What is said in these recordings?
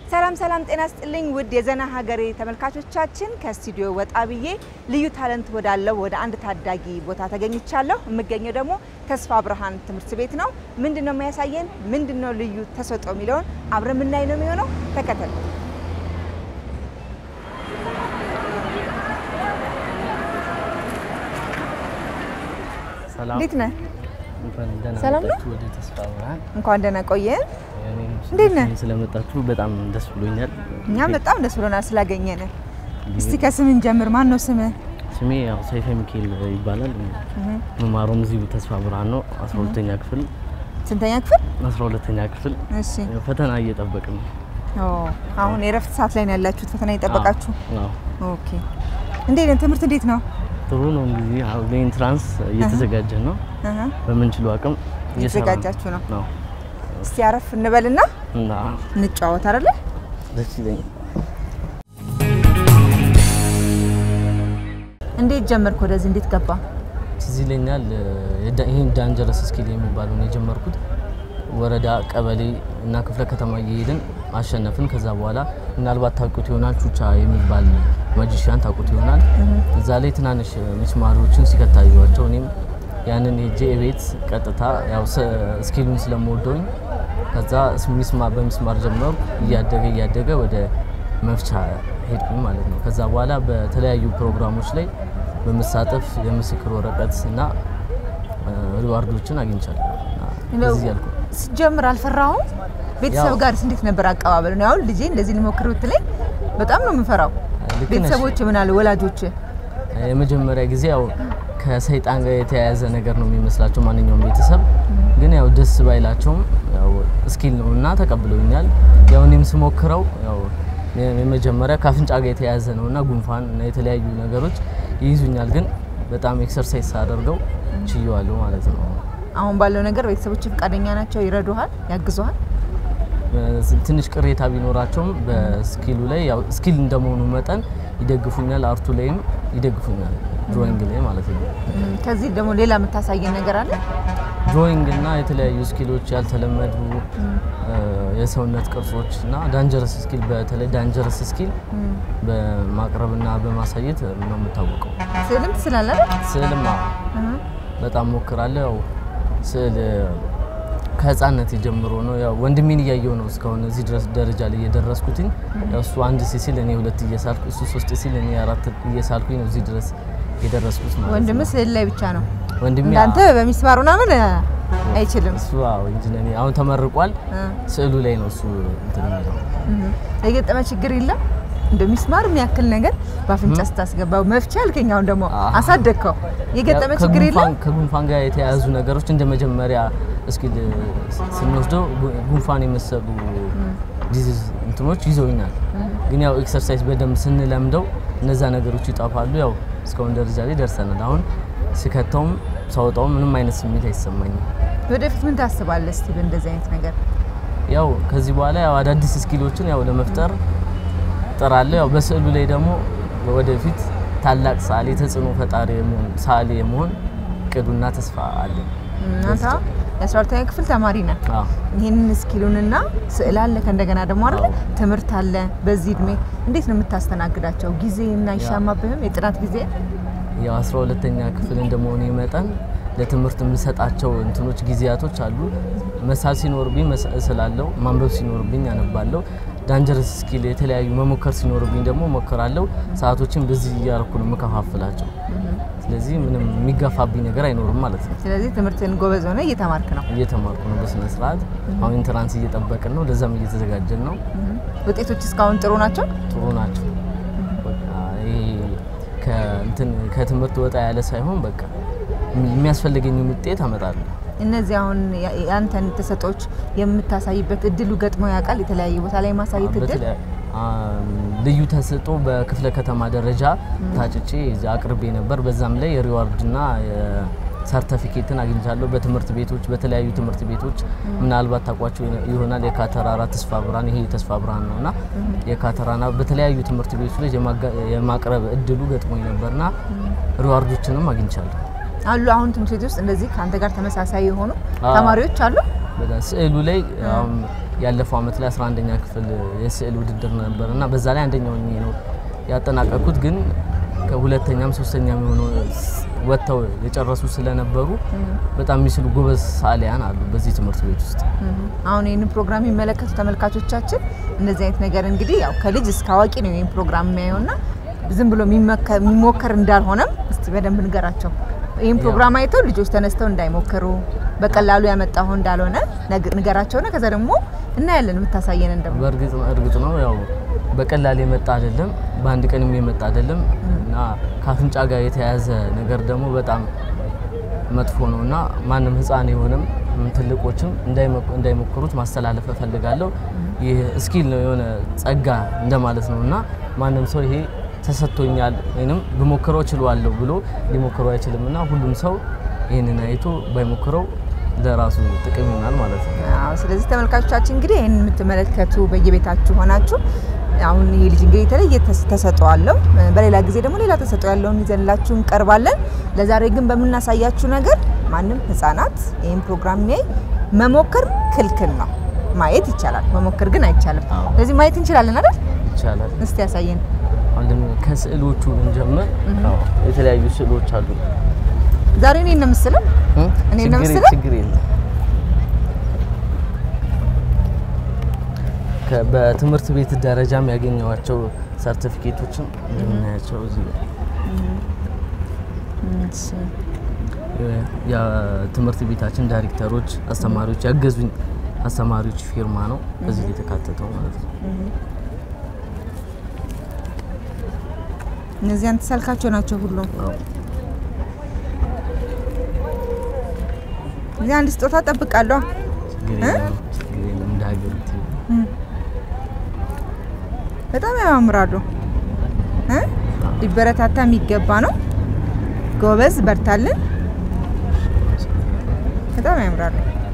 ሰላም ሰላም፣ ጤና ስጥልኝ ውድ የዘና ሀገሬ ተመልካቾቻችን፣ ከስቱዲዮ ወጣ ብዬ ልዩ ታለንት ወዳለው ወደ አንድ ታዳጊ ቦታ ተገኝቻለሁ። የምገኘው ደግሞ ተስፋ ብርሃን ትምህርት ቤት ነው። ምንድን ነው የሚያሳየን? ምንድን ነው ልዩ ተሰጥኦ የሚለውን አብረን የምናይ ነው የሚሆነው። ተከተል። ሰላም እንዴት ነህ? እንኳን ደህና ሰላም ነው? መጣችሁ ወደ ተስፋ ብርሃን። እንኳን ደህና ቆየን። እኔም እንዴት ነህ? ስለመጣችሁ በጣም ደስ ብሎኛል። እኛም በጣም ደስ ብሎናል ስላገኘን። እስቲ ከስምን ጀምር። ማን ነው ስምህ? ስሜ ያው ሰይፈ ሚካኤል ይባላል። መማሩም እዚሁ ተስፋ ብርሃን ነው። 12ኛ ክፍል ስንተኛ ክፍል? 12ኛ ክፍል እሺ። ያው ፈተና እየጠበቅን ነው። ኦ አሁን የእረፍት ሰዓት ላይ ነው ያላችሁት፣ ፈተና እየጠበቃችሁ። አዎ፣ አዎ። ኦኬ። እንዴት ነው ትምህርት እንዴት ነው? ጥሩ ነው እንግዲህ አሁን ለኢንትራንስ እየተዘጋጀን ነው። አሃ በምንችለው አቅም እየሰራን እየተዘጋጃችሁ ነው። ነው እስቲ አረፍ እንበልና እና እንጫወት አይደለ? ደስ ይለኛል። እንዴት ጀመርክ? ወደዚህ እንዴት ገባ? ትዝ ይለኛል የዳ- ይህን ዳንጀረስ ስኪል የሚባለውን የጀመርኩት ወረዳ፣ ቀበሌ እና ክፍለ ከተማ እየሄድን አሸነፍን። ከዛ በኋላ ምናልባት ታውቁት ይሆናል ቹቻ የሚባል ማጂሽያን ታውቁት ይሆናል። እዛ ላይ ትናንሽ ሚስማሪዎችን ሲከታዩቸው እኔም ያንን የጄ ቤት ቀጥታ ያው ስ- ስኪሉን ስለምወደውኝ ከዛ ሚስማር በሚስማር ጀመሩ እያደገ እያደገ ወደ መፍቻ ሄድኩኝ ማለት ነው። ከዛ በኋላ በተለያዩ ፕሮግራሞች ላይ በመሳተፍ የምስክር ወረቀት እና ሪዋርዶችን አግኝቻለሁ። እና በዚህ ያልኩ ስጀምር አልፈራሁም? ቤተሰብ ያው- ጋርስ እንዴት ነበር አቀባበሉ? ነው አሁን ልጄ እንደዚህ ልሞክር ብትለኝ በጣም ነው የምፈራው። ልክ ነሽ። ቤተሰቦች ምን አለ ወላጆች? የመጀመሪያ ጊዜ ያው ከሰይጣን ጋር የተያያዘ ነገር ነው የሚመስላቸው ማንኛውም ቤተሰብ። ግን ያው ደስ ባይላቸውም ያው ስኪል ነው እና ተቀብለውኛል። ያው እኔም ስሞክረው ያው የመጀመሪያ ከአፍንጫ ጋር የተያያዘ ነው እና ጉንፋን እና የተለያዩ ነገሮች ይይዙኛል። ግን በጣም ኤክሰርሳይዝ ሳደርገው ችየዋለሁ ማለት ነው። አሁን ባለው ነገር ቤተሰቦች ፈቃደኛ ናቸው? ይረዱሃል? ያግዙሃል? ትንሽ ቅሬታ ቢኖራቸውም በስኪሉ ላይ ያው ስኪል እንደመሆኑ መጠን ይደግፉኛል። አርቱ ላይም ይደግፉኛል፣ ድሮይንግ ላይ ማለት ነው። እም፣ ከዚህ ደግሞ ሌላ የምታሳየን ነገር አለ? ድሮይንግ እና የተለያዩ ስኪሎች ያልተለመዱ እ፣ የሰውነት ቅርጾች እና ዳንጀረስ ስኪል በተለይ ዳንጀረስ ስኪል በማቅረብና በማሳየት ነው የምታወቀው። ስዕልም ትስላለህ አይደል? ስዕልማ እህ፣ በጣም ሞክራለሁ። ያው ስዕል ከህፃነት ጀምሮ ነው ያው ወንድሜን እያየው ነው እስካሁን እዚህ ድረስ ደረጃ ላይ የደረስኩትኝ። ያው እሱ አንድ ሲሲል እኔ ሁለት እየሳልኩ እሱ ሶስት ሲል እኔ አራት እየሳልኩኝ ነው እዚህ ድረስ የደረስኩት ማለት ወንድም ነው። ስዕል ላይ ብቻ ነው ወንድሜ እንዳንተ በሚስማሩ ምናምን አይችልም። እሱ አዎ ኢንጂነሪ አሁን ተመርቋል። እ፣ ስዕሉ ላይ ነው እሱ እንትን የሚለው እህ። የገጠመ ችግር የለም እንደ ሚስማር የሚያክል ነገር በአፍንጫ ስታስገባው መፍቻ ያልከኝ፣ አሁን ደግሞ አዎ። አሳደግከው። የገጠመ ያው ችግር የለም? ከጉንፋን- ከጉንፋን ጋር የተያያዙ ነገሮች እንደ መጀመሪያ እስኪል ስንወስደው ጉ- ጉንፋን የመሰሉ ዲዚዝ እንትኖች ይዘውኛል። ግን ያው ኤክሰርሳይዝ በደንብ ስንለምደው እነዛ ነገሮች ይጠፋሉ። ያው እስካሁን ደረጃ ላይ ደርሰናል። አሁን ስከተውም ሳወጣውም ምንም አይነት ስሜት አይሰማኝም። ወደፊት ምን ታስባለህ እስቲ በእንደዚህ አይነት ነገር? ያው ከዚህ በኋላ ያው አዳዲስ ስኪሎችን ያው ለመፍጠር ጥራለሁ። ያው በስዕሉ ላይ ደግሞ ወደፊት ታላቅ ሰዓሊ ተጽዕኖ ፈጣሪ የመሆን ሰዓሊ የመሆን እቅዱና ተስፋ አለኝ። እናንተ የአስራ ሁለተኛ ክፍል ተማሪ ነህ። አዎ ይህንን ስኪሉንና ስዕል አለ ከእንደገና ደግሞ አይደለ አዎ። ትምህርት አለ። በዚህ እድሜ እንዴት ነው የምታስተናግዳቸው? ጊዜ እና አይሻማብህም? የጥናት ጊዜ ያው አስራ ሁለተኛ ክፍል እንደመሆኑ መጠን ለትምህርት የምሰጣቸው እንትኖች ጊዜያቶች አሉ። መሳል ሲኖርብኝ መሳ- እስላለሁ፣ ማንበብ ሲኖርብኝ አነባለሁ። ዳንጀረስ ስኪል የተለያዩ መሞከር ሲኖርብኝ ደግሞ ሞክራለሁ። ሰዓቶችን በዚህ እያደረኩ ነው የምከፋፍላቸው። ስለዚህ ምንም የሚጋፋብኝ ነገር አይኖርም ማለት ነው። ስለዚህ ትምህርትን ጎበዝ ሆነ እየተማርክ ነው። እየተማርኩ ነው በስነ ስርዓት። አሁን ኢንትራንስ እየጠበቅን ነው፣ ለዛም እየተዘጋጀን ነው። ውጤቶች እስካሁን ጥሩ ናቸው። ጥሩ ናቸው። በቃ ይሄ ከእንትን ከትምህርት ወጣ ያለ ሳይሆን በቃ የሚያስፈልገኝን ውጤት አመጣለሁ። እነዚህ አሁን ያ- የአንተን ተሰጦች የምታሳይበት እድሉ ገጥሞ ያውቃል? የተለያየ ቦታ ላይ ማሳየት እድል በተለይ አም፣ ልዩ ተሰጦ በክፍለ ከተማ ደረጃ ታጭቼ እዚያ አቅርቤ ነበር። በዛም ላይ የሪዋርድና ሰርተፊኬትን አግኝቻለሁ። በትምህርት ቤቶች በተለያዩ ትምህርት ቤቶች ምናልባት ታውቋቸው ይሆናል። የካተራራ ተስፋ ብርሃን ይሄ ተስፋ ብርሃን ነው እና የካተራና በተለያዩ ትምህርት ቤቶች ላይ የማጋ- የማቅረብ እድሉ ገጥሞኝ ነበርና ሪዋርዶችንም አግኝቻለሁ። አሉ። አሁን ትምህርት ቤት ውስጥ እንደዚህ ከአንተ ጋር ተመሳሳይ የሆኑ አዎ። ተማሪዎች አሉ። በጣም ስዕሉ ላይ አሁን ያለፈው አመት ላይ 11ኛ ክፍል የስዕል ውድድር ነበር እና በዛ ላይ አንደኛው ሆኜ ነው ያጠናቀቅኩት። ግን ከሁለተኛም ሶስተኛም የሆኑ ወጥተው የጨረሱ ስለነበሩ በጣም የሚስሉ ጎበዝ ሰዓሊያን አሉ በዚህ ትምህርት ቤት ውስጥ። አሁን ይህንን ፕሮግራም የሚመለከቱ ተመልካቾቻችን እንደዚህ አይነት ነገር እንግዲህ ያው ከልጅ እስከ አዋቂ ነው ይህን ፕሮግራም የሚያየውና ዝም ብሎ የሚሞከር እንዳልሆነም እስቲ በደንብ ንገራቸው። ይህን ፕሮግራም አይተው ልጆች ተነስተው እንዳይሞክሩ በቀላሉ ያመጣው እንዳልሆነ ንገራቸውና ከዛ ደግሞ እናያለን የምታሳየን እንደሞ በእርግጥ እርግጥ ነው ያው በቀላል የመጣ አይደለም፣ በአንድ ቀንም የመጣ አይደለም እና ከአፍንጫ ጋር የተያያዘ ነገር ደግሞ በጣም መጥፎ ነው እና ማንም ሕፃን የሆነም ትልቆችም እንዳይሞክሩት ማስተላለፍ እፈልጋለሁ። ይህ ስኪል ነው የሆነ ጸጋ እንደማለት ነው እና ማንም ሰው ይሄ ተሰጥቶኛል ወይም ብሞክረው እችላለሁ ብሎ ሊሞክረው አይችልም እና ሁሉም ሰው ይህንን አይቶ ባይሞክረው ለራሱ ጥቅም ይሆናል ማለት ነው። አዎ። ስለዚህ ተመልካቾቻችን እንግዲህ ይህን የምትመለከቱ በየቤታችሁ ሆናችሁ አሁን ይሄ ልጅ እንግዲህ የተለየ ተሰጥኦ አለው። በሌላ ጊዜ ደግሞ ሌላ ተሰጥኦ ያለውን ይዘንላችሁ እንቀርባለን። ለዛሬ ግን በምናሳያችሁ ነገር ማንም ህፃናት ይህን ፕሮግራም ሚያይ መሞከር ክልክል ነው። ማየት ይቻላል፣ መሞከር ግን አይቻልም። ስለዚህ ማየት እንችላለን አይደል? ይቻላል። እስቲ ያሳየን። አንድም ከስዕሎቹ ብንጀምር አዎ፣ የተለያዩ ስዕሎች አሉ። ዛሬ እኔ ነው የምስለው እኔ ነው ችግር የምስለው? ችግር የለም። ከ- በትምህርት ቤት ደረጃም ያገኘዋቸው ሰርቲፊኬቶችን እንደምናያቸው እዚህ ጋር እሺ። የትምህርት ቤታችን ዳይሬክተሮች፣ አስተማሪዎች ያገዙኝ አስተማሪዎች ፊርማ ነው እዚህ ላይ የተካተተው ማለት ነው። እነዚህ አንተ ሳልካቸው ናቸው ሁሉም። አዎ። እዚህ አንድ ስጦታ ጠብቃለሁ። ችግር የለም፣ ችግር የለም። እንደ ሀገር በጣም ያማምራሉ እ ሊበረታታ የሚገባ ነው። ጎበዝ በርታልን። በጣም ያምራሉ።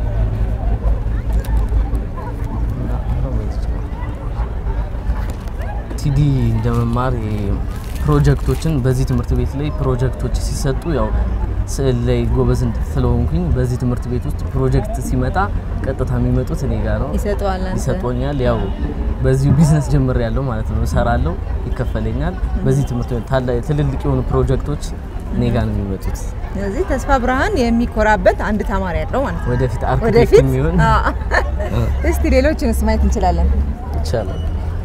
ቲዲ እንደመማር ፕሮጀክቶችን በዚህ ትምህርት ቤት ላይ ፕሮጀክቶች ሲሰጡ ያው ስዕል ላይ ጎበዝ ስለሆንኩኝ በዚህ ትምህርት ቤት ውስጥ ፕሮጀክት ሲመጣ ቀጥታ የሚመጡት እኔ ጋር ነው። ይሰጠዋል አንተ። ይሰጦኛል። ያው በዚሁ ቢዝነስ ጀምር ያለው ማለት ነው። እሰራለሁ፣ ይከፈለኛል። በዚህ ትምህርት ቤት ታላ- ትልልቅ የሆኑ ፕሮጀክቶች እኔ ጋር ነው የሚመጡት። ስለዚህ ተስፋ ብርሃን የሚኮራበት አንድ ተማሪ ያለው ማለት ነው። ወደፊት አርክቴክት ወደፊት የሚሆን አዎ። እስቲ ሌሎችንስ ማየት እንችላለን። ይቻላል።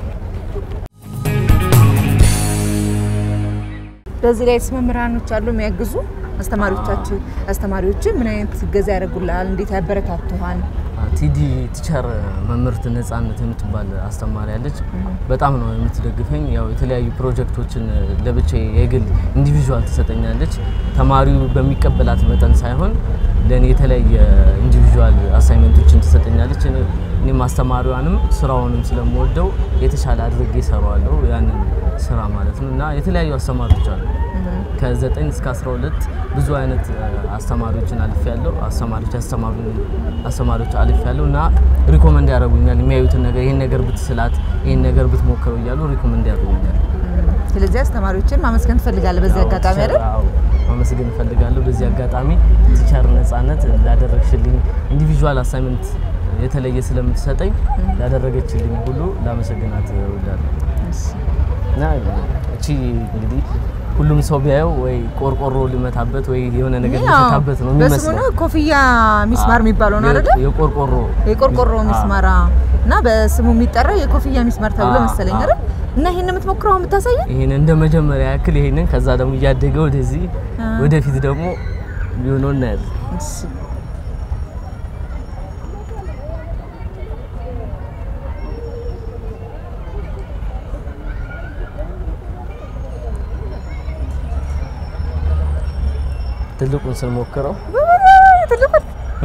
በዚህ ላይ መምህራኖች አሉ የሚያግዙ አስተማሪዎቻችን አስተማሪዎች ምን አይነት እገዛ ያደርጉልሃል? እንዴት ያበረታቱሃል? ቲዲ ቲቸር መምህርት ነጻነት የምትባል አስተማሪ አለች። በጣም ነው የምትደግፈኝ። ያው የተለያዩ ፕሮጀክቶችን ለብቻ የግል ኢንዲቪዥዋል ትሰጠኛለች። ተማሪው በሚቀበላት መጠን ሳይሆን ለእኔ የተለያየ ኢንዲቪዥዋል አሳይመንቶችን ትሰጠኛለች። እኔ- እኔም አስተማሪዋንም ስራውንም ስለምወደው የተሻለ አድርጌ እሰራዋለሁ ያንን ስራ ማለት ነው እና የተለያዩ አስተማሪዎች አሉ ከ9 እስከ 12 ብዙ አይነት እ፣ አስተማሪዎችን አልፍ ያለው አስተማሪዎች ያስተማሩ አስተማሪዎች አልፍ ያለው እና ሪኮመንድ ያደርጉኛል። የሚያዩትን ነገር ይሄን ነገር ብትስላት፣ ይሄን ነገር ብትሞክረው እያሉ ሪኮመንድ ያደርጉኛል። ስለዚህ አስተማሪዎችን ማመስገን ትፈልጋለህ በዚህ አዎ፣ አጋጣሚ ቲቸር፣ አይደል? አዎ፣ ማመስገን እፈልጋለሁ። በዚህ አጋጣሚ ቲቸር ነጻነት ላደረግሽልኝ ኢንዲቪዥዋል አሳይመንት የተለየ ስለምትሰጠኝ ላደረገችልኝ ሁሉ ላመሰግናት እወዳለሁ። እሺ። እና እቺ እንግዲህ ሁሉም ሰው ቢያየው ወይ ቆርቆሮ ሊመታበት ወይ የሆነ ነገር ያው ሊመታበት ነው በስሙ የሚመስለው። ነው ኮፍያ ሚስማር የሚባለው ነው አይደል? የቆርቆሮ የቆርቆሮ አዎ። ሚስማር አዎ። እና በስሙ የሚጠራው የኮፍያ ሚስማር ተብሎ አዎ፣ መሰለኝ አዎ። አይደል? እና ይሄን የምትሞክረው የምታሳየን ይሄን እንደ መጀመሪያ ያክል ይሄንን ከዛ ደግሞ እያደገ ወደዚህ አ። ወደፊት ደግሞ ሊሆነው እናያለን። እሺ። ትልቁን ስንሞክረው ትልቁን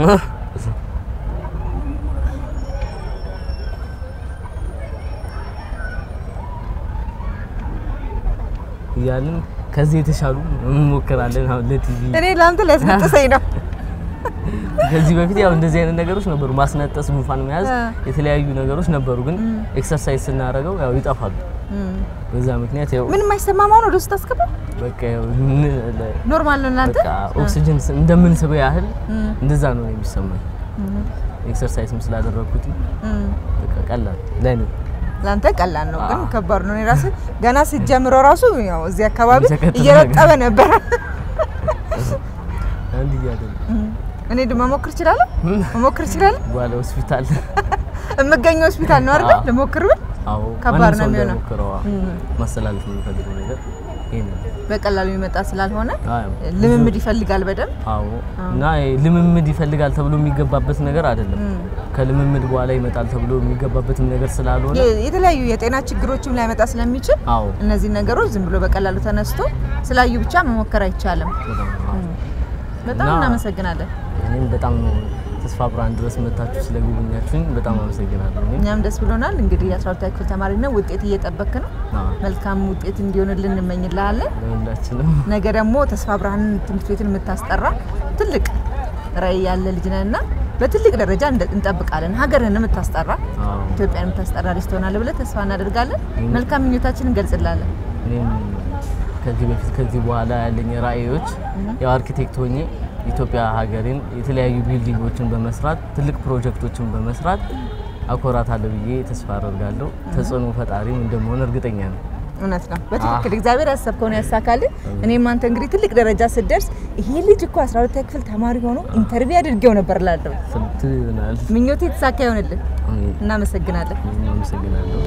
እያልን ከዚህ የተሻሉ እንሞክራለን። አሁን ለቲቪ እኔ ለአንተ ሊያስነጥሰኝ ነው። ከዚህ በፊት ያው እንደዚህ አይነት ነገሮች ነበሩ፣ ማስነጠስ፣ ጉንፋን መያዝ፣ አ። የተለያዩ ነገሮች ነበሩ። ግን ኤክሰርሳይዝ ስናደርገው ያው ይጠፋሉ። እም። በዛ ምክንያት ያው ምንም አይሰማም። አሁን ወደ ውስጥ አስገባ። በቃ ያው ን- ለ- ኖርማል ነው እናንተ በቃ ኦክሲጅን ስ- እንደምንስበው ያህል እም። እንደዛ ነው የሚሰማኝ። ኤክሰርሳይዝም ስላደረግኩት በቃ ቀላል ለኔ ለአንተ ቀላል ነው፣ ግን አዎ። ከባድ ነው። እኔ ራሴ ገና ስትጀምረው ራሱ ያው እዚህ አካባቢ የሚሰቀጥጥ እየረጠበ ነበረ። አንድ እያለ እኔ ድማ መሞክር እችላለሁ መሞክር እችላለሁ። በኋላ ሆስፒታል የምገኘው ሆስፒታል ነው አይደል? አዎ። ልሞክር ብል አዎ ከባድ ማንም ነው ሰው የሚሆነው። እንዳይሞክረው፣ አዎ። እም። ማስተላለፍ የሚፈልገው ነገር ይሄ ነው። በቀላሉ የሚመጣ ስላልሆነ አዎ። ልምምድ ይፈልጋል በደንብ አዎ እና ይሄ ልምምድ ይፈልጋል ተብሎ የሚገባበት ነገር አይደለም። ከልምምድ በኋላ ይመጣል ተብሎ የሚገባበትም ነገር ስላልሆነ የ- የተለያዩ የጤና ችግሮችም ላይመጣ ስለሚችል አዎ እነዚህ ነገሮች ዝም ብሎ በቀላሉ ተነስቶ ስላዩ ብቻ መሞከር አይቻልም። በጣም አዎ። በጣም እና- እናመሰግናለን። እኔም በጣም ነው ተስፋ ብርሃን ድረስ መታችሁ ስለጎበኛችሁኝ በጣም አመሰግናለሁ። እኔም እኛም ደስ ብሎናል። እንግዲህ የ12ኛ ክፍል ተማሪ ነው፣ ውጤት እየጠበክ ነው። አዎ፣ መልካም ውጤት እንዲሆንልን እንመኝልሃለን። ለሁላችንም ነገ ደግሞ ተስፋ ብርሃን ትምህርት ቤትን የምታስጠራ ትልቅ ራዕይ ያለ ልጅ ነህ እና በትልቅ ደረጃ እንደ- እንጠብቃለን። ሀገርን የምታስጠራ አዎ፣ ኢትዮጵያን የምታስጠራ ልጅ ትሆናለህ ብለን ተስፋ እናደርጋለን። መልካም ምኞታችን እንገልጽላለን። እኔም ከዚህ በፊት ከዚህ በኋላ ያለኝ ራዕዮች ያው አርኪቴክት ሆኜ ኢትዮጵያ ሀገሬን የተለያዩ ቢልዲንጎችን በመስራት ትልቅ ፕሮጀክቶችን በመስራት አኮራታለሁ ብዬ ተስፋ አደርጋለሁ። ተጽዕኖ ፈጣሪም እንደመሆን እርግጠኛ ነው። እውነት ነው። በትክክል እግዚአብሔር ያሰብከውን ያሳካልን። እኔም አንተ እንግዲህ ትልቅ ደረጃ ስትደርስ ይሄ ልጅ እኮ 12ኛ ክፍል ተማሪ ሆኖ ኢንተርቪው አድርጌው ነበር እላለሁ። ስንት ይሆናል? ምኞቴ የተሳካ ይሆንልን። አሜን። እናመሰግናለን። እኔም አመሰግናለሁ።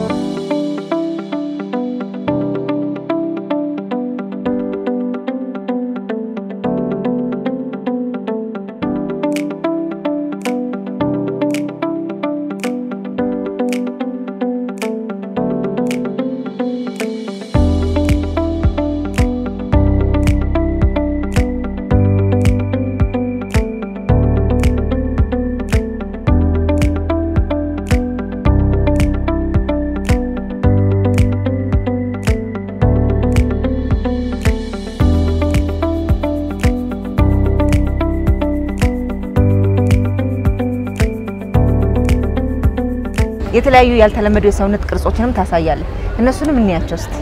የተለያዩ ያልተለመዱ የሰውነት ቅርጾችንም ታሳያለህ። እነሱንም እንያቸው እስቲ።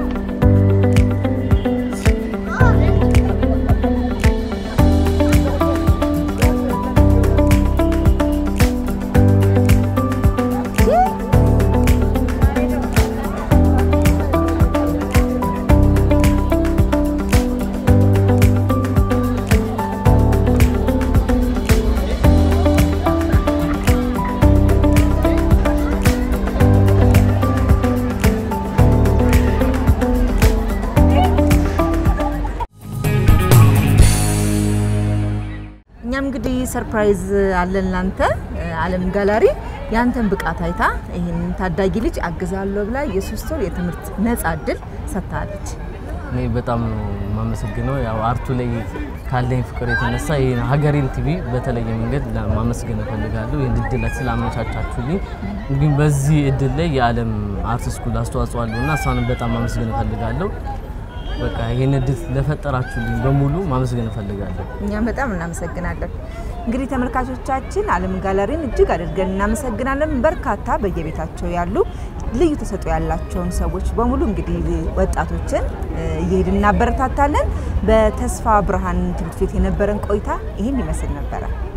እኛም እንግዲህ ሰርፕራይዝ አለን ላንተ። አለም ጋላሪ ያንተን ብቃት አይታ ይህን ታዳጊ ልጅ አግዛለሁ ብላ የሶስት ወር የትምህርት ነጻ እድል ሰጥታለች። እኔ በጣም ነው የማመሰግነው። ያው አርቱ ላይ ካለኝ ፍቅር የተነሳ ይህን ሀገሬን ቲቪ በተለየ መንገድ ማመስገን እፈልጋለሁ። ይህን እድል ስላመቻቻችሁልኝ፣ እንዲሁም በዚህ እድል ላይ የዓለም አርት ስኩል አስተዋጽኦ አለው እና እሷንም በጣም ማመስገን እፈልጋለሁ። በቃ ይህን እድል ለፈጠራችሁልኝ በሙሉ ማመስገን እፈልጋለሁ። እኛም በጣም እናመሰግናለን። እንግዲህ ተመልካቾቻችን አለም ጋለሪን እጅግ አድርገን እናመሰግናለን። በርካታ በየቤታቸው ያሉ ልዩ ተሰጥኦ ያላቸውን ሰዎች በሙሉ እንግዲህ ወጣቶችን እ፣ እየሄድን እናበረታታለን። በተስፋ ብርሃን ትምህርት ቤት የነበረን ቆይታ ይህን ይመስል ነበረ።